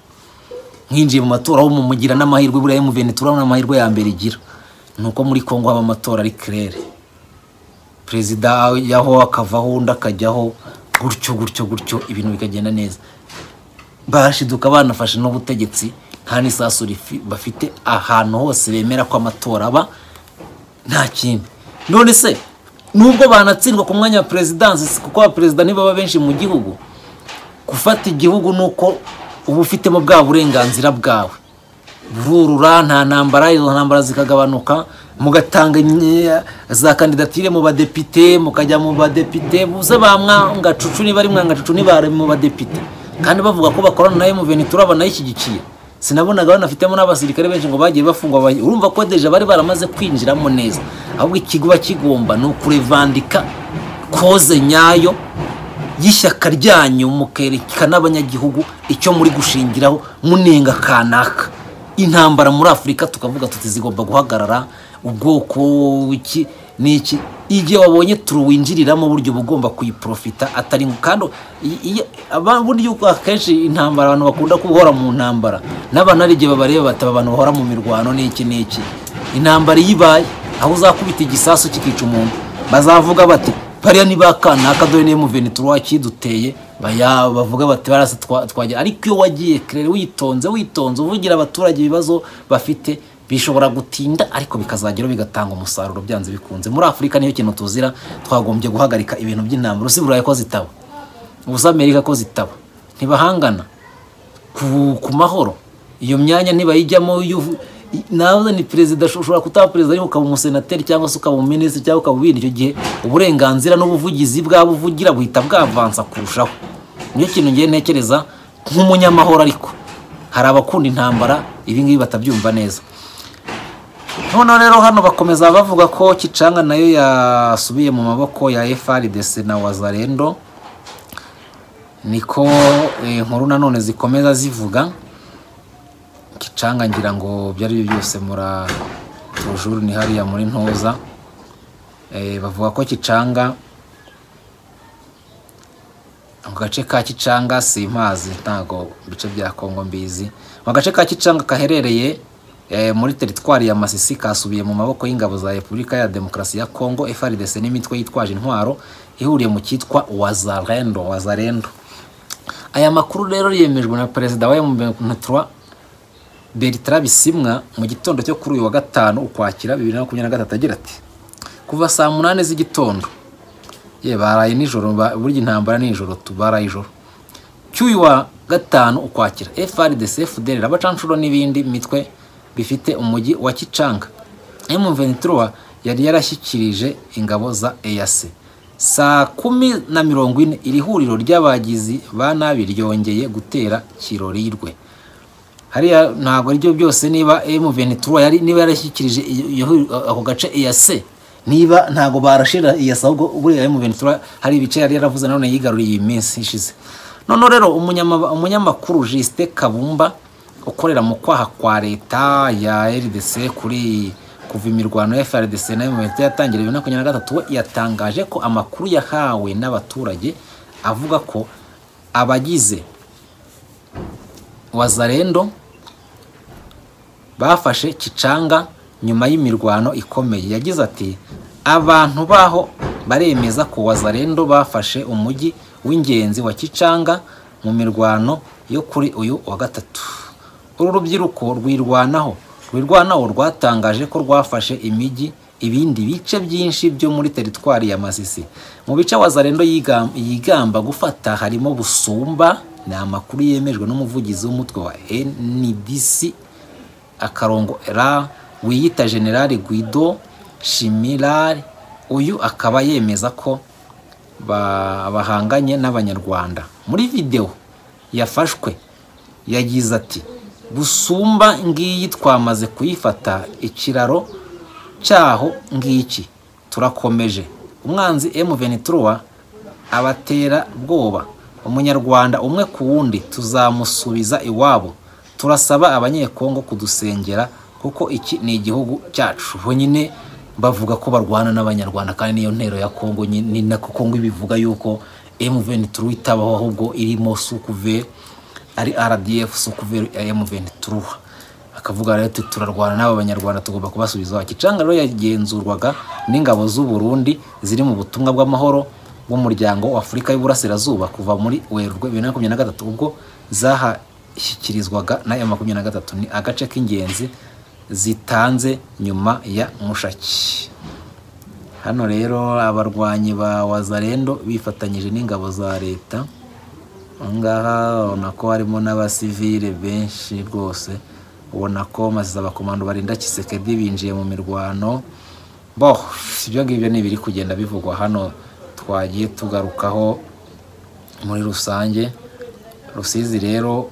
mwinjiye mu matora aho mumugira n'amahirwe buriya emuveni turabona amahirwe ya mbere igira ni uko muri kongo haba amatora ari kirere perezida yaho akavaho undi akajyaho gutyo gutyo gutyo ibintu bikagenda neza bashiduka banafashe n'ubutegetsi nta n'isasu rifi- bafite ahantu hose bemera ko amatora aba nta kindi none se nubwo banatsindwa ku mwanya wa perezidansi kuko abaperezida nibaba benshi mu gihugu gufata igihugu ni uko uba ufitemo bwa burenganzira bwawe bururura nta ntambara izo ntambara zikagabanuka mugatanga imye- za kandidatire mu badepite mukajya mu badepite buze ba mwangacucu niba ari mwangacucu nibari mu badepite kandi bavuga ko bakorana nayo muvenitura banayishyigikiye sinabonaga banafitemo n'abasirikare benshi ngo bagiye bafungwa ba- urumva ko deja bari baramaze kwinjiramo neza ahubwo ikigo kigomba ni ukurevandika koze nyayo y'ishyaka ryanyu mukerekana abanyagihugu icyo muri gushingiraho munenga kanaka intambara muri afurika tukavuga tuti zigomba guhagarara ubwoko iki n'iki igihe wabonye turuwinjiriramo burya uba ugomba kuyiprofita atari ngo kandi i- iyo- aba- burya uko akenshi intambara abantu bakunda guhora mu ntambara n'abantu hari igihe babareba bataba abantu bahora mu mirwano n'iki n'iki intambara iyo ibaye aho uzakubita igisasu kikica umuntu bazavuga bati pariya ni ba kanaka dore niyo muvenitura wakiduteye baya bavuga bati barase twa- twajya ariko iyo wagiye kerere witonze witonze uvugira abaturage ibibazo bafite bishobora gutinda ariko bikazageraho bigatanga umusaruro byanze bikunze muri afurika niyo kintu tuzira twagombye guhagarika ibintu by'intambara usi burayi ko zitaba ubusa amerika ko zitaba ntibahangana ku, ku mahoro iyo myanya ntibayijyamo yuvu- i- nawe ni perezida usho- ushobora kutaba perezida ariko ukaba umusenateri cyangwa se ukaba umuminisitiri cyangwa ukaba ubindi icyo gihe uburenganzira n'ubuvugizi bwabo uvugira buhita bwavansa kurushaho niyo kintu ngiye ntekereza nk'umunyamahoro ariko hari abakunda intambara ibi ngibi batabyumva neza noneho rero hano bakomeza bavuga ko kicanga nayo yasubiye mu maboko ya FRDC na wazarendo niko eh, inkuru nanone zikomeza zivuga kicanga ngira ngo byari byo byose mura tujuru ni hariya muri ntoza Eh, bavuga ko kicanga mu gace ka kicanga simpazi ntago ibice bya kongo mbizi mu gace ka kicanga kaherereye eh, muri teritwari ya masisi kasubiye mu maboko y'ingabo za repubulika ya demokarasi ya kongo frdc n'imitwe yitwaje intwaro ihuriye mu cyitwa wazarendo wazarendo aya makuru rero yemejwe na perezida wa m23 bertrand bisimwa mu gitondo cyo kuri uyu wa gatanu ukwakira bibiri na makumyabiri na gatatu agira ati kuva saa munani z'igitondo ye baraye nijoro ba- burya intambara nijoro tubaraye ijoro cy'uyu wa gatanu ukwakira FRDC FDL rabacanshuro n'ibindi mitwe bifite umujyi wa Kicanga M23 yari yarashyikirije ingabo za EAC saa kumi na mirongo ine iri huriro ry'abagizi ba nabi ryongeye gutera kirorirwe hariya ntabwo aribyo byose niba M23 yari niba yarashyikirije iyo- iyo- ako gace EAC niba ntabwo barashira EAC ahubwo buriya M23 hari ibice yari yaravuze none yigaruriye iyi minsi ishize none rero umunyama- umunyamakuru Justin Kabumba ukorera mu kwaha kwa leta ya RDC kuri kuva imirwano ya FRDC na M23 yatangira bibiri na makumyabiri na gatatu we yatangaje ko amakuru yahawe n'abaturage avuga ko abagize wazarendo bafashe kicanga nyuma y'imirwano ikomeye yagize ati abantu baho baremeza ko wazarendo bafashe umujyi w'ingenzi wa kicanga mu mirwano yo kuri uyu wa gatatu uru rubyiruko rwirwanaho rwirwanaho rwatangaje ko rwafashe imijyi ibindi bice byinshi byo muri teritwari ya masisi mu bice wazarendo yigam- yigamba gufata harimo busumba ni amakuru yemejwe n'umuvugizi w'umutwe wa ndc akarongo ra wiyita generali guido shimirari uyu akaba yemeza ko ba- bahanganye n'abanyarwanda muri videwo yafashwe yagize ati busumba ngiyi twamaze kuyifata ikiraro cyaho ngiki turakomeje umwanzi M23 abatera bwoba umunyarwanda umwe ku wundi tuzamusubiza iwabo turasaba abanyekongo kudusengera kuko iki ni igihugu cyacu bo nyine bavuga ko barwana n'abanyarwanda kandi niyo ntero ya kongo nyine- ni nako kongo ibivuga yuko M23 itabaho ahubwo irimo sukuve ari RDF sukuve ya M23 akavuga rero ati turarwana n'aba banyarwanda tugomba kubasubiza iwacu icanga rero yagenzurwaga n'ingabo z'u Burundi ziri mu butumwa bw'amahoro bw'umuryango wa Afurika y'Uburasirazuba kuva muri Werurwe bibiri na makumyabiri na gatatu ubwo zahashyikirizwaga na ya makumyabiri na gatatu ni agace k'ingenzi zitanze nyuma ya Mushaki hano rero abarwanyi ba wazarendo bifatanyije n'ingabo za leta ahangaha ubona ko harimo n'abasivile benshi rwose ubona ko maziza abakomando barinda kisekedi binjiye mu mirwano bo ibyo ngibyo ni ibiri kugenda bivugwa hano twagiye tugarukaho muri rusange rusizi rero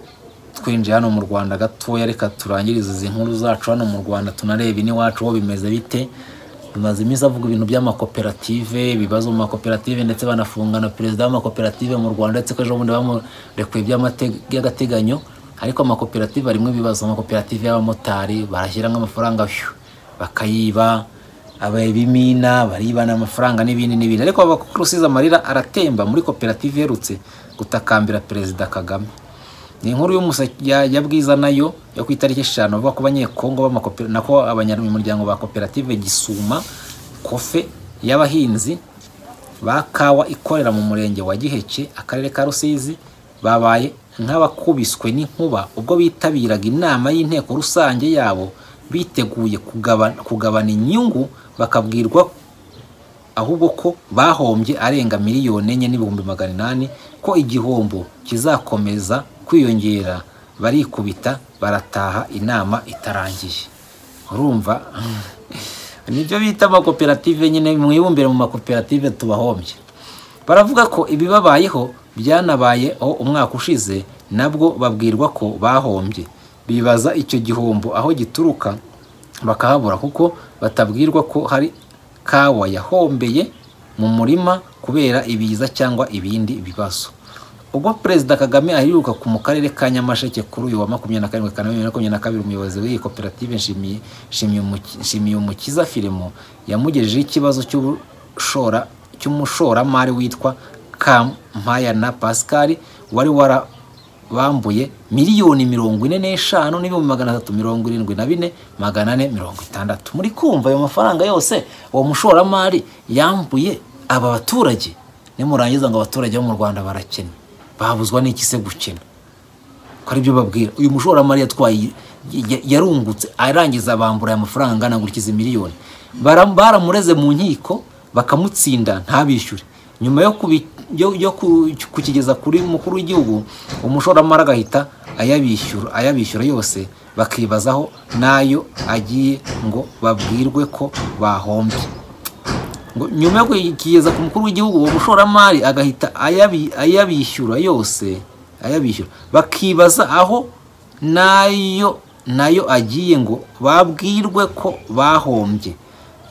twinjiye hano mu rwanda gatoya reka turangirize izi nkuru zacu hano mu rwanda tunareba iniwacu ho bimeze bite bimaze iminsi avuga ibintu by'amakoperative ibibazo mu makoperative ndetse banafunga na perezida w'amakoperative mu rwanda ndetse ko ejo bundi bamurekuye by'amate- by'agateganyo ariko amakoperative arimo ibibazo amakoperative y'abamotari barashyiramo amafaranga phew, bakayiba ababimina baribana amafaranga n'ibindi n'ibindi ariko abakurusize amarira aratemba muri koperative iherutse gutakambira perezida kagame ni inkuru y'umuse- ya ya bwiza nayo yo ku itariki eshanu avuga ko abanyekongo b'amakope- nako abanyamuryango ba koperative gisuma kofe y'abahinzi ba kawa ikorera mu murenge wa giheke akarere ka rusizi babaye nk'abakubiswe n'inkuba ubwo bitabiraga inama y'inteko rusange yabo biteguye kugaba- kugabana inyungu bakabwirwa ahubwo ko bahombye arenga miliyoni enye n'ibihumbi magana inani ko igihombo kizakomeza kwiyongera barikubita barataha inama itarangiye urumva nibyo bita amakoperative nyine mwibumbire mu makoperative tubahombye baravuga ko ibibabayeho byanabayeho umwaka ushize nabwo babwirwa ko bahombye bibaza icyo gihombo aho gituruka bakahabura kuko batabwirwa ko hari kawa yahombeye mu murima kubera ibiza cyangwa ibindi bibazo ubwo perezida kagame aheruka mu karere ka nyamasheke kuri uyu wa makumyabiri na karindwi kanama bibiri na makumyabiri na kabiri umuyobozi w'iyi koperative Nshimiye- Nshimiye Umuki- nshimiye umukiza filimo yamugejejeho ikibazo cy'ubushora- cy'umushoramari witwa kampayana pascal wari warabambuye miliyoni mirongo ine n'eshanu n'ibihumbi magana atatu mirongo irindwi na bine magana ane mirongo itandatu muri kumva ayo mafaranga yose uwo mushoramari yambuye aba baturage nimurangiza ngo abaturage bo mu rwanda barakena babuzwa n'iki se gukena ko aribyo babwira uyu mushoramari yatwaye ya- yarungutse arangiza bambura aya mafaranga angana gutya izi miliyoni Bara- baramureze mu nkiko bakamutsinda ntabishyure nyuma yo kubi- yo- yo ku- kukigeza kuri mukuru w'igihugu umushoramari agahita ayabishyura ayabishyura yose bakibazaho n'ayo agiye ngo babwirwe ko bahombye ngo nyuma yo kugeza ku mukuru w'igihugu uwo mushoramari agahita ayabi- ayabishyura yose ayabishyura bakibaza aho nayo nayo agiye ngo babwirwe ko bahombye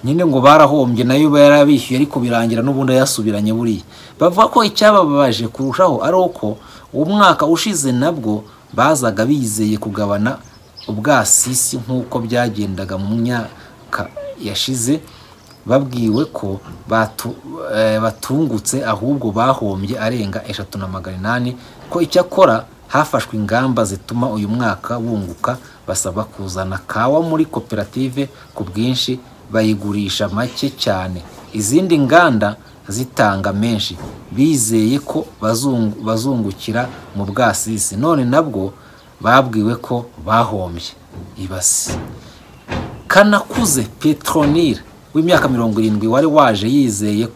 nyine ngo barahombye nayo barabishyuye ariko birangira n'ubundi yasubiranye buriya bavuga ko icyababaje kurushaho ari uko umwaka ushize nabwo bazaga bizeye kugabana ubwasisi nk'uko byagendaga mu myaka yashize babwiwe ko batu- eh, batungutse ahubwo bahombye arenga eshatu na magana inani ko icyakora hafashwe ingamba zituma uyu mwaka bunguka basaba kuzana kawa muri koperative ku bwinshi bayigurisha make cyane izindi nganda zitanga menshi bizeye ko bazungu- bazungukira mu bwasisi none nabwo babwiwe ko bahombye ibasi kanakuze petronile w'imyaka mirongo irindwi wari waje yizeye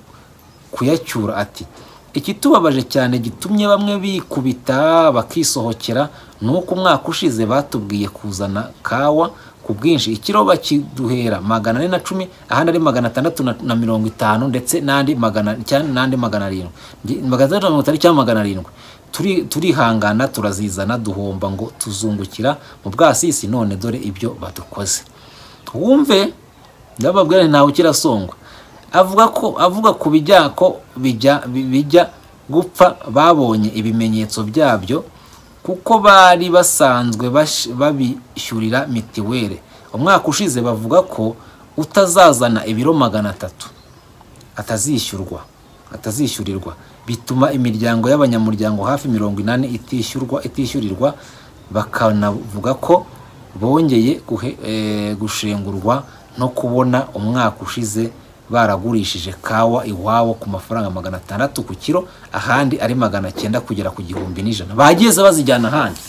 kuyacyura ati ikitubabaje cyane gitumye bamwe bikubita bakisohokera ni uko umwaka ushize batubwiye kuzana kawa ku bwinshi ikiro bakiduhera magana ane na cumi ahandi ari magana atandatu na- na mirongo itanu ndetse n'andi magana cyane n'andi magana arindwi Nge- magana atandatu na mirongo itanu cyangwa magana arindwi Turi- turihangana turazizana duhomba ngo tuzungukira mu bwasisi none dore ibyo badukoze wumve ndababwira nti ntawe ukirasongwa avuga ko avuga ku bijya ko bijya bi- bijya gupfa babonye ibimenyetso byabyo kuko bari basanzwe bash- babishyurira mitiweli umwaka ushize bavuga ko utazazana ibiro magana atatu atazishyurwa atazishyurirwa bituma imiryango y'abanyamuryango hafi mirongo inani itishyurwa itishyurirwa bakanavuga ko bongeye guhe- eh, gushengurwa no kubona umwaka ushize baragurishije kawa iwabo ku mafaranga magana atandatu ku kiro ahandi ari magana cyenda kugera ku gihumbi n'ijana bageze bazijyana ahandi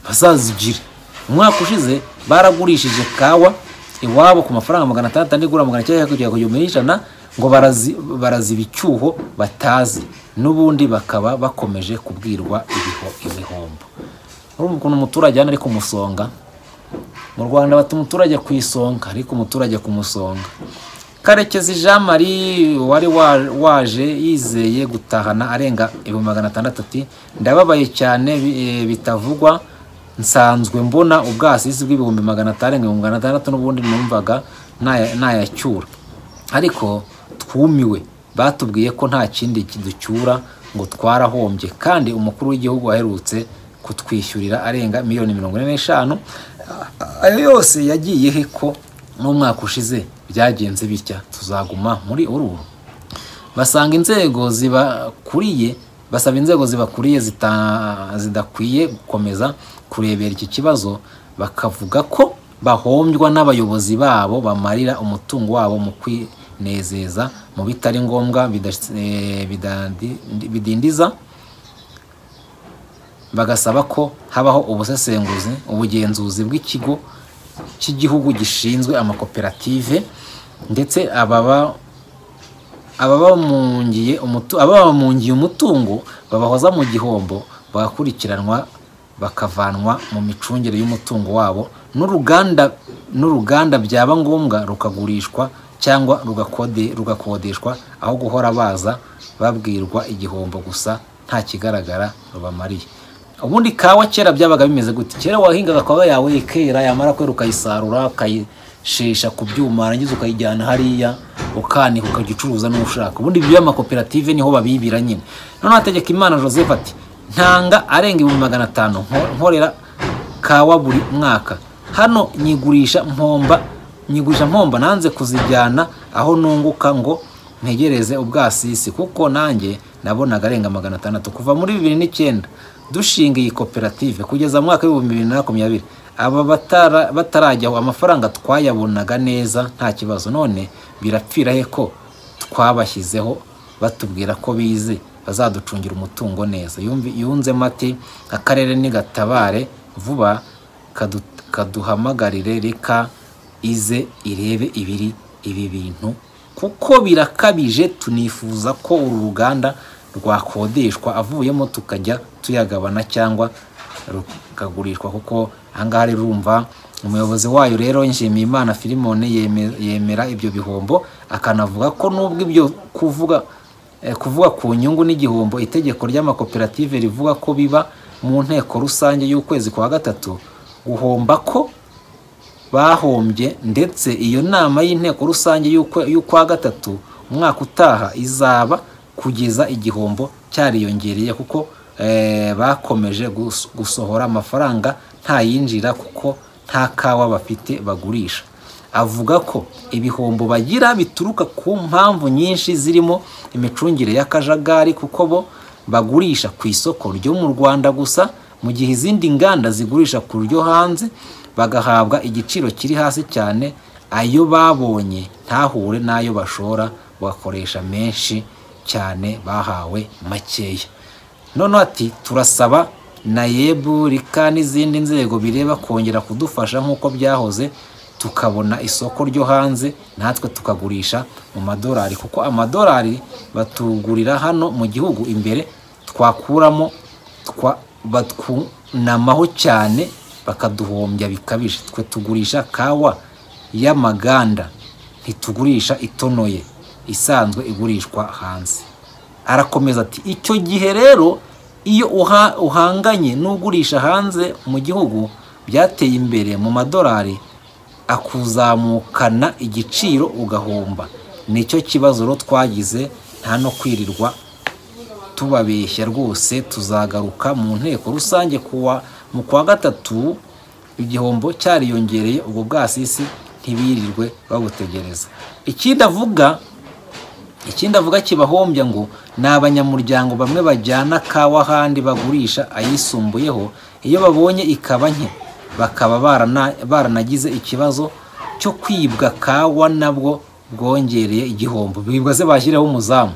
bazazigire umwaka ushize baragurishije kawa iwabo ku mafaranga magana atandatu andi igura magana cyenda kugera ku gihumbi n'ijana ngo barazi- baraziba icyuho batazi n'ubundi bakaba bakomeje kubwirwa ibiho- ibihombo urumva ukuntu umuturage hano ari kumusonga mu rwanda bata umuturage ku isonga ariko umuturage ku musonga karekezi jean marie wari wa- waje yizeye gutahana arenga ibihumbi magana atandatu ati ndababaye cyane bi- eh, bitavugwa nsanzwe mbona ubwasisi bw'ibihumbi magana atanu arenga ibihumbi magana atandatu n'ubundi numvaga ntaya- ntayacyura ariko twumiwe batubwiye ko nta kindi kiducyura ngo twarahombye kandi umukuru w'igihugu aherutse kutwishyurira arenga miliyoni mirongo ine n'eshanu ayo yose yagiye he ko n'umwaka ushize byagenze bitya tuzaguma muri uru basanga inzego zibakuriye basaba inzego zibakuriye zita- zidakwiye gukomeza kurebera iki kibazo bakavuga ko bahombywa n'abayobozi babo bamarira umutungo wabo mu kwinezeza mu bitari ngombwa bidas- eh, bidandi- bidindiza bagasaba ko habaho ubusesenguzi ubugenzuzi bw'ikigo cy'igihugu gishinzwe amakoperative ndetse ababa ababamungiye umutu- ababamungiye umutungo babahoza mu gihombo bagakurikiranwa bakavanwa mu micungire y'umutungo wabo n'uruganda n'uruganda byaba ngombwa rukagurishwa cyangwa rugakode- rugakodeshwa aho guhora baza babwirwa igihombo gusa nta kigaragara rubamariye ubundi kawa kera byabaga bimeze gute kera wahingaga kawa yawe ikera yamara kwera ukayisarura ukayi- ukayishesha ku byuma warangiza ukayijyana hariya ukanika ukajya ucuruza n'ushaka ubundi ibyo by'amakoperative niho babibira nyine noneho hategeka imana joseph ati ntanga arenga ibihumbi magana atanu nko- nkorera kawa buri mwaka hano nyigurisha mpomba nyigurisha mpomba nanze kuzijyana aho nunguka ngo ntegereze ubwasisi kuko nanjye nabonaga arenga magana atandatu kuva muri bibiri n'icyenda dushinga iyi koperative kugeza mu mwaka w'ibihumbi bibiri na makumyabiri aba batara- batarajyaho amafaranga twayabonaga neza nta kibazo none birapfira he ko twabashyizeho batubwira ko bize bazaducungira umutungo neza Yumvi- yunzemo ati akarere nigatabare vuba kadu- kaduhamagarire reka ize irebe ibiri ibi bintu kuko birakabije tunifuza ko uru ruganda rwakodeshwa avuyemo tukajya tuyagabana cyangwa rukagurishwa kuko ahangaha rirumva umuyobozi wayo rero Nshimiyimana Filimone yeme- yemera ibyo bihombo akanavuga ko nubwo ibyo kuvuga eh, kuvuga ku nyungu n'igihombo itegeko ry'amakoperative rivuga ko biba mu nteko rusange y'ukwezi kwa gatatu guhomba ko bahombye ndetse iyo nama y'inteko rusange y'ukwe- y'ukwa gatatu umwaka utaha izaba kugeza igihombo cyariyongereye kuko eh, bakomeje gus- gusohora amafaranga nta yinjira kuko nta kawa bafite bagurisha avuga ko ibihombo bagira bituruka ku mpamvu nyinshi zirimo imicungire y'akajagari kuko bo bagurisha ku isoko ryo mu Rwanda gusa mu gihe izindi nganda zigurisha ku ryo hanze bagahabwa igiciro kiri hasi cyane ayo babonye ntahure n'ayo bashora bakoresha menshi cyane bahawe makeya noneho ati turasaba nayebu rika n'izindi nzego bireba kongera kudufasha nk'uko byahoze tukabona isoko ryo hanze natwe tukagurisha mu madolari kuko amadolari batugurira hano mu gihugu imbere twakuramo twa- batwunamaho cyane bakaduhombya bikabije twe tugurisha kawa y'amaganda ntitugurisha itonoye isanzwe igurishwa hanze arakomeza ati icyo gihe rero iyo uha- uhanganye n'ugurisha hanze mu gihugu byateye imbere mu madolari akuzamukana igiciro ugahomba nicyo kibazo rero twagize nta no kwirirwa tubabeshya rwose tuzagaruka mu nteko rusange kuwa mu kwa gatatu igihombo cyariyongereye ubwo bwasisi ntibirirwe babutegereza ikindi avuga ikindi avuga kibahombya ngo ni abanyamuryango bamwe bajyana kawa ahandi bagurisha ayisumbuyeho iyo babonye ikaba nke bakaba barana- baranagize ikibazo cyo kwibwa kawa nabwo bwongereye igihombo bibwa se bashyiraho umuzamu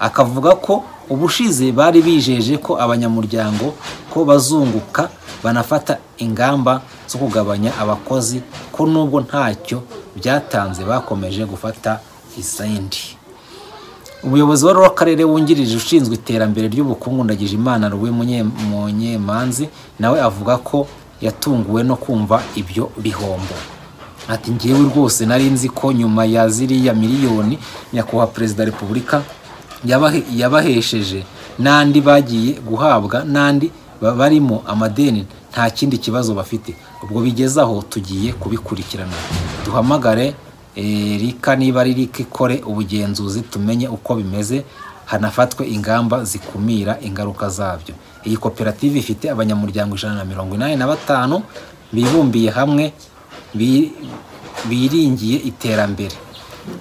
akavuga ko ubushize bari bijeje ko abanyamuryango ko bazunguka banafata ingamba zo kugabanya abakozi ko nubwo ntacyo byatanze bakomeje gufata izindi umuyobozi wari w'akarere wungirije ushinzwe iterambere ry'ubukungu ndagije imana ruwe Munye- munyemanzi nawe avuga ko yatunguwe no kumva ibyo bihombo ati ngewe rwose nari nzi ko nyuma ya ziriya miliyoni nyakubahwa perezida wa repubulika yabahe- yabahesheje n'andi bagiye guhabwa n'andi ba- barimo amadeni nta kindi kibazo bafite ubwo bigeze aho tugiye kubikurikirana duhamagare Eh, rika niba ari rika ikore ubugenzuzi tumenye uko bimeze hanafatwe ingamba zikumira ingaruka zabyo iyi koperative ifite abanyamuryango ijana na mirongo inani na batanu bibumbiye hamwe bi- biringiye iterambere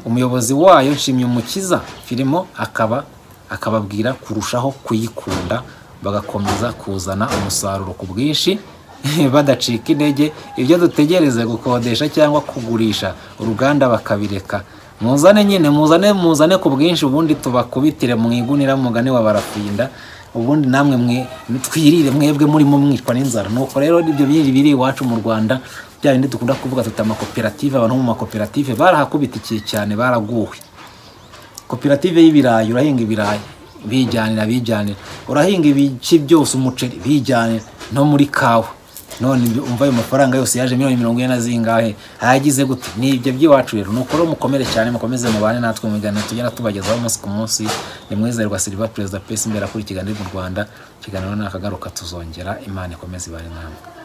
umuyobozi wayo nshimyumukiza filimo akaba akababwira kurushaho kuyikunda bagakomeza kuzana umusaruro ku bwinshi badacika intege ibyo dutegereze gukodesha cyangwa kugurisha uruganda bakabireka muzane nyine muzane muzane ku bwinshi ubundi tubakubitire mu igunira mugane wa barafinda ubundi namwe mwe twirire mwebwe murimo mwicwa n'inzara nuko rero ibyo biri biri iwacu mu rwanda bya bindi dukunda kuvuga tuti amakoperative abantu bo mu makoperative barahakubitikiye cyane baraguwe koperative y'ibirayi urahinga ibirayi bijyanira bijyanira urahinga ibice byose umuceri bijyanira no muri kawa none ibyo- umva ayo mafaranga yose yaje miliyoni mirongo ine na zingahe ayagize gute ni ibyo by'iwacu rero ni ukuri mukomere cyane mukomeze mubane natwe mugana tugenda tubagezaho umunsi ku munsi ni mwizerwa silva perezida pesi imbere akurikirana mu rwanda ikiganiro nakagaruka tuzongera imana ikomeze ibare namwe